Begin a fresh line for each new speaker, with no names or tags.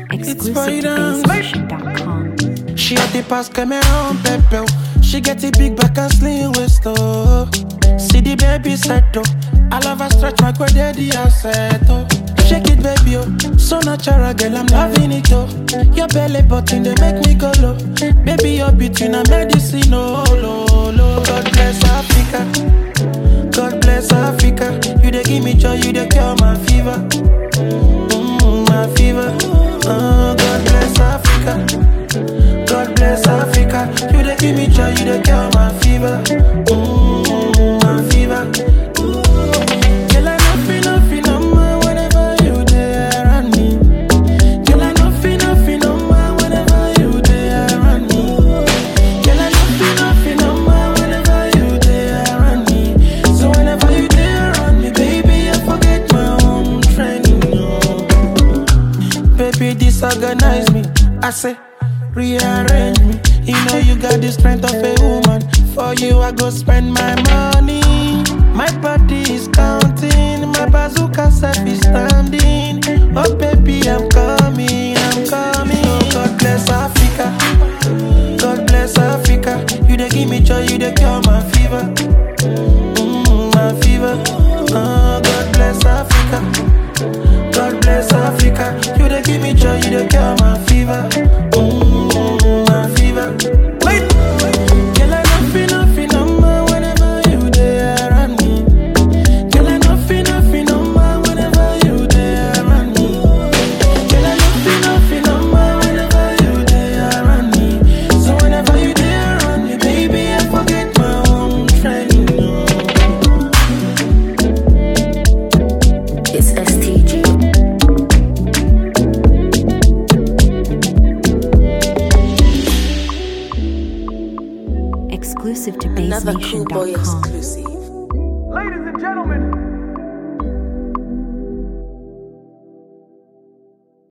Exclusive
for you
to
down.
BassNation.com.
She had the pass Cameroon Pepe. She get a big back and slim waist oh. See the baby set oh. I love her stretch my quad daddy asset oh. Shake it baby oh. So natural girl I'm loving it oh. Your belly button they make me go low. Baby your beauty a medicine oh lo lo. God bless Africa. God bless Africa. You dey give me joy, you dey cure my fever. Mm, my fever. Oh, God bless Africa. God bless Africa. You dey give me joy, you dey cure my fever. Mm, my fever. Girl, I no feel no feel no more whenever you there around me. Girl, I no feel no feel no more whenever you there around me. Girl, I no feel no feel no more whenever you there around me. So whenever you there around me, baby, I forget my own training. No. Baby, disorganize me. I say, rearrange me. You know you got the strength of a woman. For you, I go spend my money. My body is counting. My bazooka self is standing. Oh, baby, I'm coming. I'm coming. Oh, God bless Africa. God bless Africa. You dey give me joy, you dey cure my fever. Mm, my fever. Oh, God bless Africa. God bless Africa. You dey give me joy, you dey cure my fever. Mm, my fever. Wait. Girl, I no feel no feel no more whenever you there around me. Girl, I no feel no feel no more whenever you there around me. Girl, I no feel no feel no more whenever you there around me. So whenever you there around me, baby, I forget my own training. No.
It's STG.
Exclusive to
Another cool boy
BassNation.com.
exclusive.
Ladies and gentlemen,